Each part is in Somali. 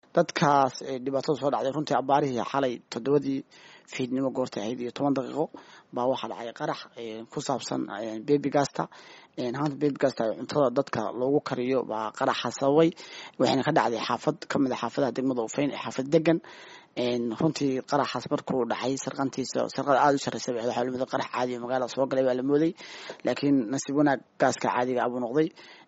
dadkaas dhibaatada soo dhacday runtii abaarihii xalay toddobadii fiidnimo goortay ahayd iyo toban daqiiqo baa waxaa dhacay qarax ku saabsan bebi gasta haanta bebi gasta cuntada dadka loogu kariyo baa qaraxa sababay waxayna ka dhacday xaafad kamid a xaafadaha degmada ufeyn ee xaafad degan runtii qaraxaas markuu dhacay sarqantiisa sarqada aada u sarreysa waxaa lamid qarax caadi oo magaalada soo galay baa la mooday laakiin nasiib wanaag gaaska caadiga abuu noqday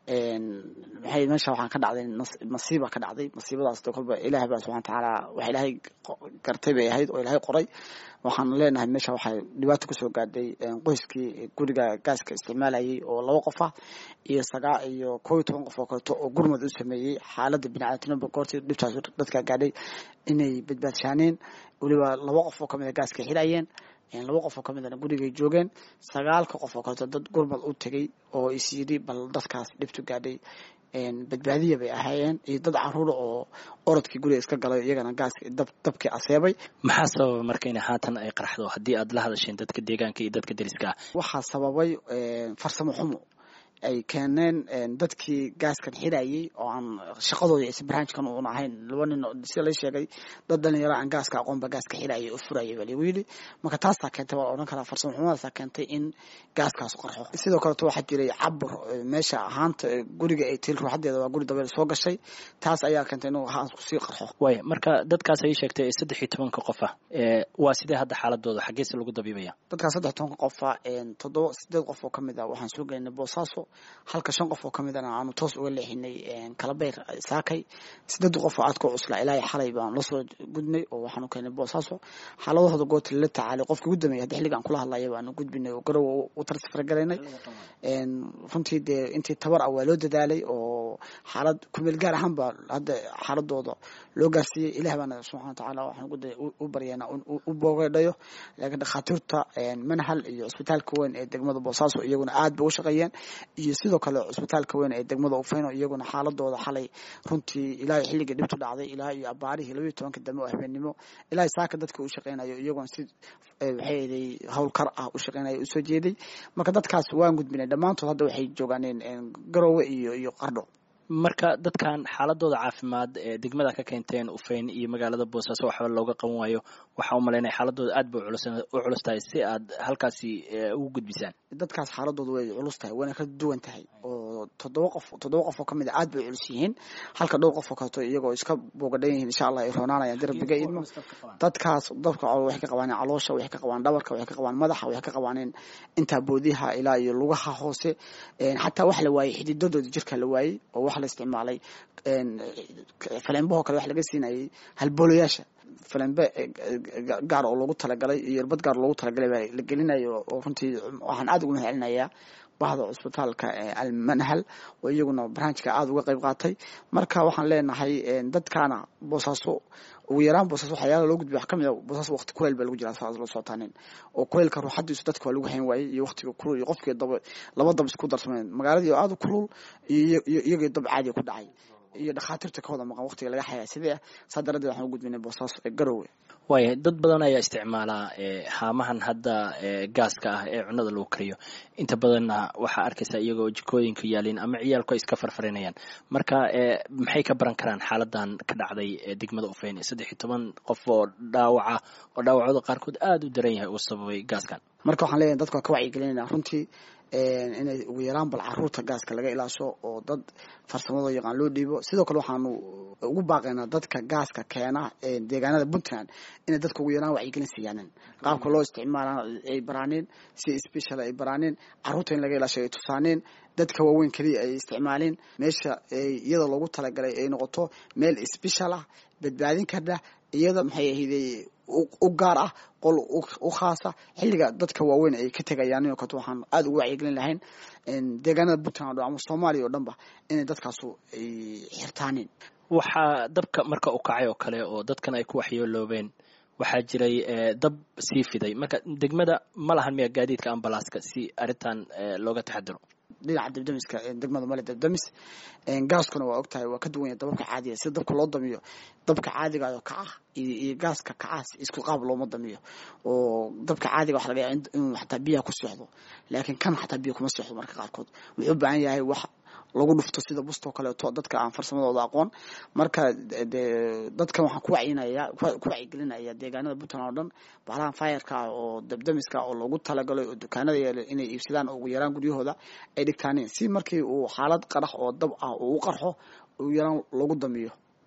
maxay meesha waxaan ka dhacday masiiba ka dhacday masiibadaas kolba ilaahay baa subxana watacaala wax ilaahay gartay bay ahayd oo ilaahay qoray waxaan leenahay meesha waxaa dhibaato kusoo gaadhay qoyskii guriga gaaska isticmaalayay oo laba qof ah iyo sagaa iyo koo iyo toban qof oo kaleeto oo gurmad u sameeyey xaaladda biniaadamtinimada goortii dhibtaas dadka gaadhay inay badbaadshaaneen weliba laba qof oo kamid a gaaska xirayeen laba qof oo kamidana gurigay joogeen sagaalka qof oo kaleeto dad gurmad u tegay oo is yidhi bal dadkaas dhibtu gaadhay badbaadiya bay ahaayeen iyo dad caruura oo orodkii guriga iska galay iyagana gaaska dabkii aseebay maxaa sababa marka in haatan ay qarxdo haddii aad la hadasheen dadka deegaanka iyo dadka deriska ah waxaa sababay farsamo xumo ay keeneen dadkii gaaskan xirayay oo aan shaqadooda is barnaamijkan uun ahayn laba nin sida la sheegay dad dhalinyaro aan gaaska aqoonba gaaska xirayay oo furayay baa lagu yidhi marka taasaa keentay waa odhan karaa farsamo xumadaasa keentay in gaaskaas qarxo sidoo kaleto waxaa jiray cabur meesha ahaanta guriga ay til ruuxadeeda waa guri dabeel soo gashay taas ayaa keentay inuu haasku sii qarxo waaya marka dadkaas ay sheegtay saddex iyo tobanka qof ah waa sidee hadda xaaladooda xaggeese lagu dabiibaya dadkaas saddex tobanka qofa toddoba sideed qof oo kamid ah waxaan soo gelinay boosaaso halka shan qof oo kamid ana aanu toos uga leexinay kalabeyr saakay sideed qof oo aadka cusla ilaahay xalay baan lasoo gudnay oo waxaanu keenay boosaaso xaaladahooda goota lala tacaalay qofkii ugu dambeeyay hadda xilligaan kula hadlaya baanu gudbinay oo garow u tarsafragalaynay runtii dee intii tabar ah waa loo dadaalay oo xaalad kumeel gaar ahaan baa hadda xaaladooda loo gaarsiiyey ilaah baana subxana watacaala waxaan u baryeena u boogeedhayo laakiin dhakhaatiirta manhal iyo cisbitaalka weyn ee degmada boosaaso iyaguna aad bay u shaqeeyeen iyo sidoo kale cusbitaalka weyn ee degmada ufeyno iyaguna xaaladooda xalay runtii ilaahay xilligii dhibtu dhacday ilaa iyo abaarihii labaiyo tobanka dambe oo habeenimo ilaahay saaka dadka u shaqeynayo iyaguna si waxayday howlkar ah u shaqeynayo usoo jeeday marka dadkaas waan gudbinay dhammaantood hadda waxay joogaaneen garoowe iyo iyo qardho marka dadkan xaaladooda caafimaad ee degmada ka keenteen ufeyn iyo magaalada boosaaso waxba looga qaban waayo waxaa u malaynaya xaaladooda aad bay u culus tahay si aad halkaasi ugu gudbisaan dadkaas xaaladooda way culus tahay wayna ka duwan tahay oo toddoba qof toddoba qof oo kamid a aad bay culus yihiin halka dhowr qof oo kaleeto iyagoo iska boogadhan yihiin insha allah ay roonaanayaan dirabiga idmo dadkaas dadka waxay ka qabaaneen caloosha waxay ka qabaan dhabarka waxay ka qabaan madaxa waxay ka qabaaneen intaa boodiha ilaa iyo lugaha hoose xataa wax la waayey xididadooda jirka la waayey oo wax la isticmaalay faleenbahoo kale wax laga siinayay halboolayaasha falembe gaar oo loogu talagalay iyo irbad gaar loogu talagalay baa la gelinayo oo runtii waxaan aad ugu mahad celinayaa bahda cusbitaalka almanhal oo iyaguna barnaamijka aada uga qayb qaatay marka waxaan leenahay dadkaana boosaaso ugu yaraan boosaaso waxyaala loo gudbiya wax kamid a boosaaso waqti kuleyl baa lagu jiraa saas loo socotaanin oo kuleylka ruuxadiisu dadka waa lagu hayn waayey iyo waqtiga kulul iyo qofkii daba laba dab isku darsameen magaaladii oo aada u kulul iyo iyagii dab caadiga ku dhacay iyo dhakhaatiirta ka wada maqan waqtiga laga xayaa sidee ah saa daradeed waxaan u gudbinay boosaaso ee garowe waaya dad badan ayaa isticmaalaa haamahan hadda gaaska ah ee cunada lagu kariyo inta badanna waxaa arkaysaa iyagoo jikooyinka yaalin ama ciyaalku ay iska farfarinayaan marka maxay ka baran karaan xaaladan ka dhacday degmada ufeyn saddex iyo toban qof oo dhaawaca oo dhaawacooda qaarkood aada u daran yahay uu sababay gaaskan marka waxaan leeyahay dadka waa ka wacyigelinayna runtii inay ugu yaraan bal caruurta gaaska laga ilaasho oo dad farsamado yaqaan loo dhiibo sidoo kale waxaanu ugu baaqaynaa dadka gaaska keena deegaanada puntland inay dadka ugu yaraan wacyigelin siiyaanin qaabka loo isticmaala ay baraaneen si special ay baraaneen caruurta in laga ilaasho ay tusaaneen dadka waaweyn keliya ay isticmaaleen meesha iyada loogu talagalay ay noqoto meel special ah badbaadin karda iyada maxay ahayday u gaar ah qol u khaasa xilliga dadka waaweyn ay ka tegayaan inoo kato waxaan aada ugu wacyigelin lahayn deegaanada puntland o ama soomaaliya oo dhan ba inay dadkaasu ay xirtaaneen waxaa dabka marka u kacay oo kale oo dadkan ay ku waxyeeloobeen waxaa jiray dab sii fiday marka degmada ma lahan miya gaadiidka ambalaaska si arrintan looga taxadiro dhinaca dabdamiska degmada male dabdamis gaaskuna waa ogtahay waa ka duwan yahay dababka caadiga sida dabka loo damiyo dabka caadigayo kaca iyo gaaska kacaas isku qaab looma damiyo oo dabka caadiga waxa laga yaaba inuu xataa biyaha ku seexdo laakiin kan xataa biyo kuma seexdo marka qaarkood wuxuu u baahan yahay wax lagu dhufto sida bustoo kaleeto dadka aan farsamadooda aqoon marka de dadkan waxaan ku wacyinaya ku wacyigelinaya deegaanada puntland oo dhan bahalahan fayarka ah oo dabdamiska oo loogu talagalay oo dukaanada yeela inay iibsadaan oo ugu yaraan guryahooda ay dhigtaaneen si markii uu xaalad qarax oo dab ah uu u qarxo ugu yaraan lagu damiyo